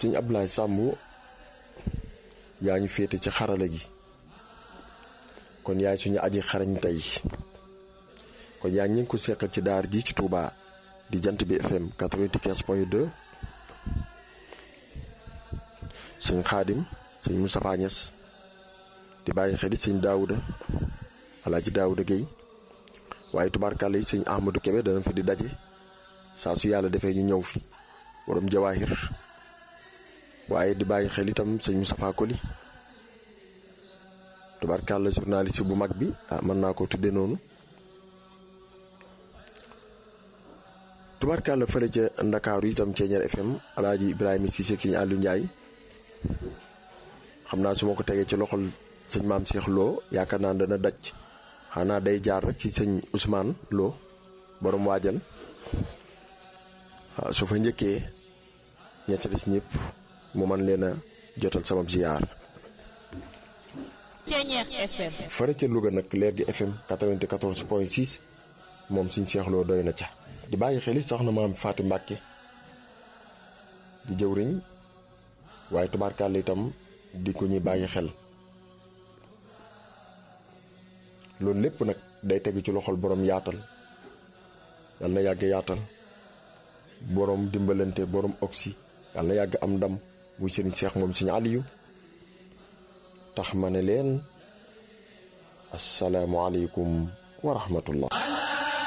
sëñ Abdoulaye Samb yaa ñu féete ci xarala gi kon yaay suñu aji xarañ tey kon yaa ngi ko seqal ci daar ji ci Touba di jant bi FM 95.2 sëñ Xaadim sëñ Moustapha Niass di bàyyi xel sëñ Daouda Alaaji Daouda Guèye waaye tubaarkàlla yi sëñ Ahmadou Kébé dana fi di daje saa su yàlla defee ñu ñëw fi borom jawaahir waaye di bàyyi xel itam sëñ Moustapha Koli tubaarkàlla journaliste bu mag bi ah mën naa ko tudde noonu tubaarkàlla fële ca Ndakaaru itam Ceeñeer FM Alaaji Ibrahima Cissé sëñ Aliou Ndiaye xam naa su ma ko tegee ci loxol sëñ maam Cheikh Lo yaakaar naa dana daj xanaa day jaar rek ci sëñ Ousmane Lo borom waajal waaw su fa njëkkee ñett des ñëpp mu man leen a jotal sama ziyaar. Ceeñeer FM. fare ca Louga nag leer gi FM 94 point 6 moom suñ Cheikh Lo doy na ca. di bàyyi xel it soxna maam Faati Mbàkke di jëwriñ waaye tubaarkàlla itam di ko ñuy bàyyi xel loolu lépp nag day tegu ci loxol borom yaatal yal na yàgg yaatal borom dimbalante borom oxy yal na yàgg am ndam muy sëriñ Seex moom sëriñ Aliyu tax ma ne leen asalaamualeykum wa rahmatullah